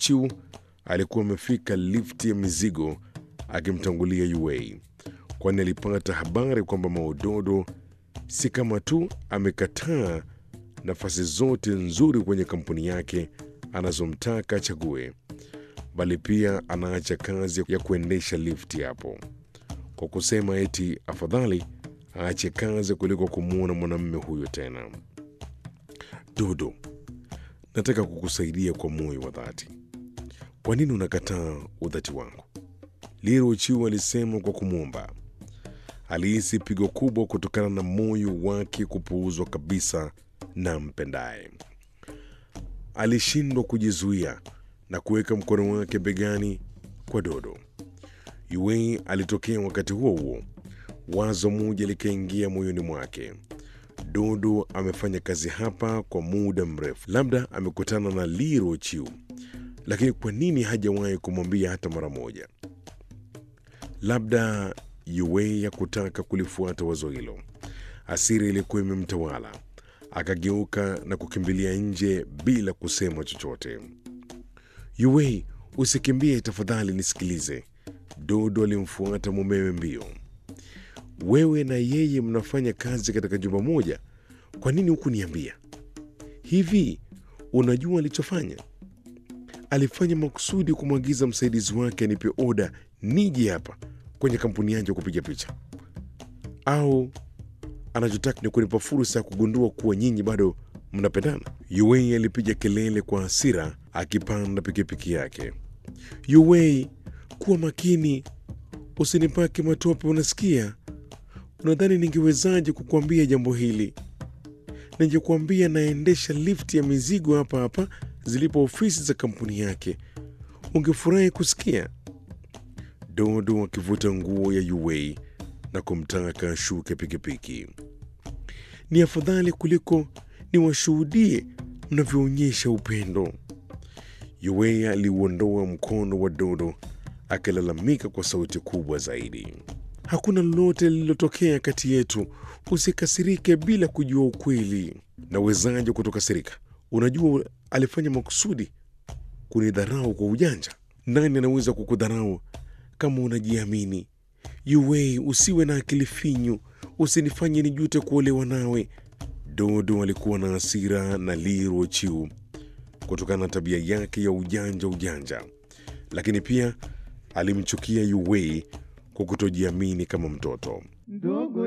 Chiu alikuwa amefika lifti ya mizigo akimtangulia Yue, kwani alipata habari kwamba Maododo si kama tu amekataa nafasi zote nzuri kwenye kampuni yake anazomtaka achague, bali pia anaacha kazi ya kuendesha lifti hapo, kwa kusema eti afadhali aache kazi kuliko kumwona mwanamume huyo tena. Dodo, nataka kukusaidia kwa moyo wa dhati. Kwa nini unakataa udhati wangu? Liro Chiu alisema kwa kumwomba. Alihisi pigo kubwa kutokana na moyo wake kupuuzwa kabisa na mpendaye. Alishindwa kujizuia na kuweka mkono wake begani kwa Dodo. Yue alitokea wakati huo huo. Wazo moja likaingia moyoni mwake. Dodo amefanya kazi hapa kwa muda mrefu, labda amekutana na Liro Chiu, lakini kwa nini hajawahi kumwambia hata mara moja? Labda Yue ya kutaka kulifuata wazo hilo. Asiri ilikuwa imemtawala, akageuka na kukimbilia nje bila kusema chochote. Yue, usikimbie tafadhali, nisikilize. Dodo alimfuata mumewe mbio. Wewe na yeye mnafanya kazi katika jumba moja, kwa nini hukuniambia? Hivi unajua alichofanya? Alifanya makusudi kumwagiza msaidizi wake anipe oda nije hapa kwenye kampuni yangu ya kupiga picha, au anachotaka ni kunipa fursa ya kugundua kuwa nyinyi bado mnapendana? Yuwei alipiga kelele kwa hasira akipanda pikipiki yake. Yuwei, kuwa makini, usinipake matope, unasikia? Unadhani ningewezaje kukuambia jambo hili? Ningekuambia naendesha lifti ya mizigo hapa hapa zilipo ofisi za kampuni yake, ungefurahi kusikia. Dodo akivuta nguo ya Yuwei na kumtaka ashuke pikipiki. Ni afadhali kuliko niwashuhudie mnavyoonyesha upendo. Yuwei aliuondoa mkono wa Dodo akilalamika kwa sauti kubwa zaidi. Hakuna lolote lililotokea kati yetu, usikasirike bila kujua ukweli. Nawezaje kutokasirika? Unajua alifanya makusudi kunidharau kwa ujanja. Nani anaweza kukudharau kama unajiamini? Yuwei, usiwe na akili finyu, usinifanye nijute kuolewa nawe. Dodo alikuwa na hasira na Liro Chiu kutokana na tabia yake ya ujanja ujanja, lakini pia alimchukia Yuwei kwa kutojiamini kama mtoto.